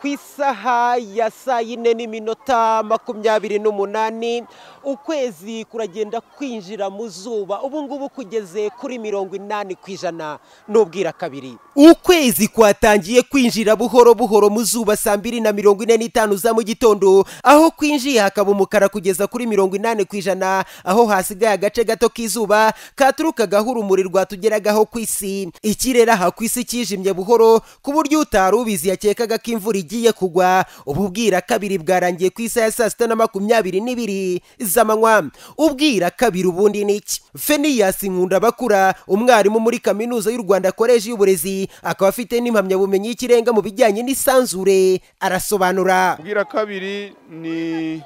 ku isaha ya saa yine n'iminota makumyabiri n'umunani ukwezi kuragenda kwinjira mu zuba ubu ngubu kugeze kuri mirongo inani ku ijana n'ubwira kabiri ukwezi kwatangiye kwinjira buhoro buhoro mu zuba saa mbiri na mirongo ine n'itanu za mu gitondo aho kwinjiye hakaba umukara kugeza kuri mirongo inani ku ijana aho hasigaye agace gato k'izuba katurukagaho urumuri rwatugeragaho ku isi ikirere aha ku isi kijimye buhoro ku buryo utari ubizi yakekaga ko imvura igiye kugwa ubu bwira kabiri bwarangiye ku isaha ya saa sita na makumyabiri n'ibiri z'amanywa ubwira kabiri ubundi ni iki feniyas nkunda bakura umwarimu muri kaminuza y'u rwanda koleji y'uburezi akaba afite n'impamyabumenyi y'ikirenga mu bijyanye n'isanzure arasobanura ubwira kabiri ni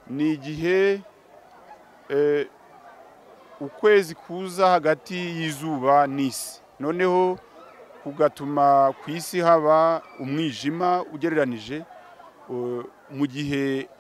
ni igihe ukwezi kuza hagati y'izuba n'isi noneho kugatuma ku isi haba umwijima ugereranije mu gihe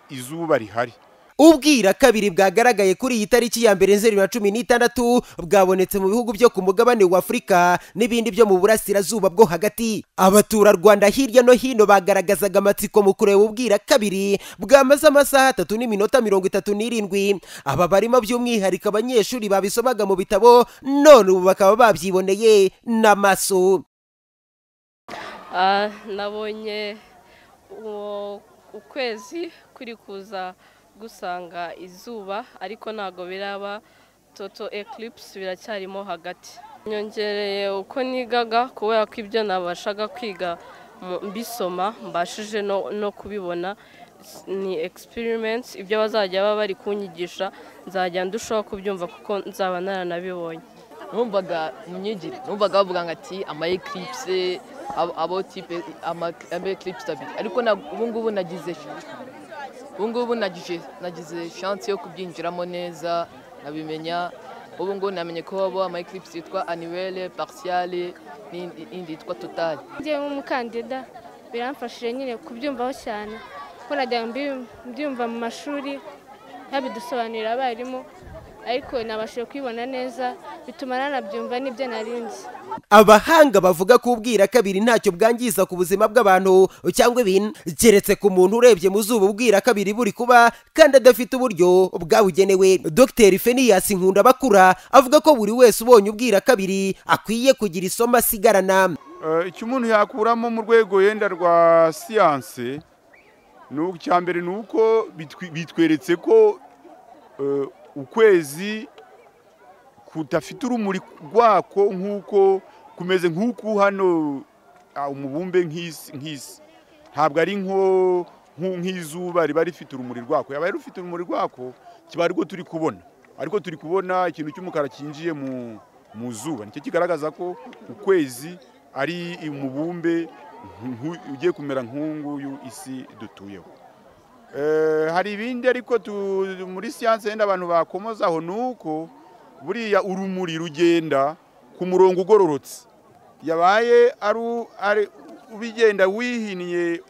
izuba rihari ubwira kabiri bwagaragaye kuri iyi tariki ya mbere zeru na cumi n'itandatu bwabonetse mu bihugu byo ku mugabane wa afurika n'ibindi byo mu burasirazuba bwo hagati abaturarwanda hirya no hino bagaragazaga amatsiko mu kureba ubwira kabiri bwamaze amasaha atatu n'iminota mirongo itatu n'irindwi aba barimo by'umwihariko abanyeshuri babisomaga mu bitabo none ubu bakaba babyiboneye n'amaso nabonye ukwezi kuri kuza gusanga izuba ariko ntabwo biraba toto ekiripsi biracyarimo hagati nyongereye uko nigaga kubera ko ibyo nabashaga kwiga mbisoma mbashije no kubibona ni egisipirimensi ibyo bazajya baba bari kunyigisha nzajya ndushaho kubyumva kuko nzaba naranabibonye numvaga mu myigire numvaga bavuga ngo ati ama ekiripsi abo tipe ama ekiripsi abiri ariko ubu ngubu nagize ubu ngubu nagize shansi yo kubyinjiramo neza nabimenya ubu ngubu namenye ko haba amayikiripisi yitwa aniwere parisiyare n'indi yitwa totari njyewe nk'umukandida biramfashije nyine kubyumvaho cyane kuko najya mbyumva mu mashuri ntabidusobanurira abarimu ariko nabashije kubibona neza bituma nanabyumva n'ibyo narinzi abahanga bavuga ko ubwira kabiri ntacyo bwangiza ku buzima bw'abantu cyangwa ibintu keretse ku muntu urebye mu zuba ubwira kabiri buri kuba kandi adafite uburyo bwabugenewe dr feniyas nkunda bakura avuga ko buri wese ubonye ubwira kabiri akwiye kugira isomo asigarana icyo umuntu yakuramo mu rwego yenda rwa siyanse icya mbere ni uko bitweretse ko ukwezi kudafite urumuri rwako nk'uko kumeze nk'uko hano umubumbe nk'isi ntabwo ari nk'izuba riba rifite urumuri rwako yaba rufite urumuri rwako kiba ariko turi kubona ariko turi kubona ikintu cy'umukara cyinjiye mu zuba nicyo kigaragaza ko ukwezi ari umubumbe ugiye kumera nk'uyu isi dutuyeho hari ibindi ariko muri siyanse yenda abantu bakomozaho ni uko buriya urumuri rugenda ku murongo ugororotse yabaye ari ubigenda wihinnye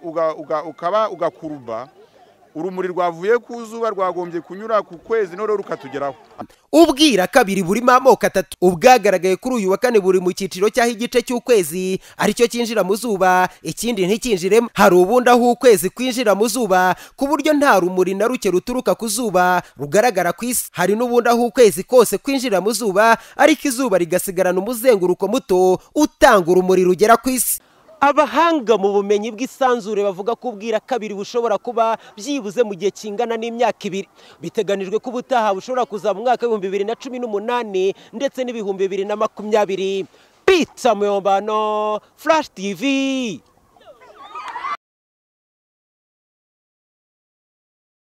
ukaba ugakuruba urumuri rwavuye ku zuba rwagombye kunyura ku kwezi none rukatugeraho ubwira kabiri burimo amoko atatu ubwagaragaye kuri uyu wa kane buri mu cyiciro cy'aho igice cy'ukwezi aricyo cyinjira mu zuba ikindi nticyinjiremo hari ubundi aho ukwezi kwinjira mu zuba ku buryo nta rumuri na ruke ruturuka ku zuba rugaragara ku isi hari n'ubundi aho ukwezi kose kwinjira mu zuba ariko izuba rigasigarana umuzenguruko muto utanga urumuri rugera ku isi abahanga mu bumenyi bw'isanzure bavuga ko ubwira kabiri bushobora kuba byibuze mu gihe kingana n'imyaka ibiri biteganijwe ko ubutaha bushobora kuzaba mu mwaka w'ibihumbi bibiri na cumi n'umunani ndetse n'ibihumbi bibiri na makumyabiri pita muyombano furashi tivi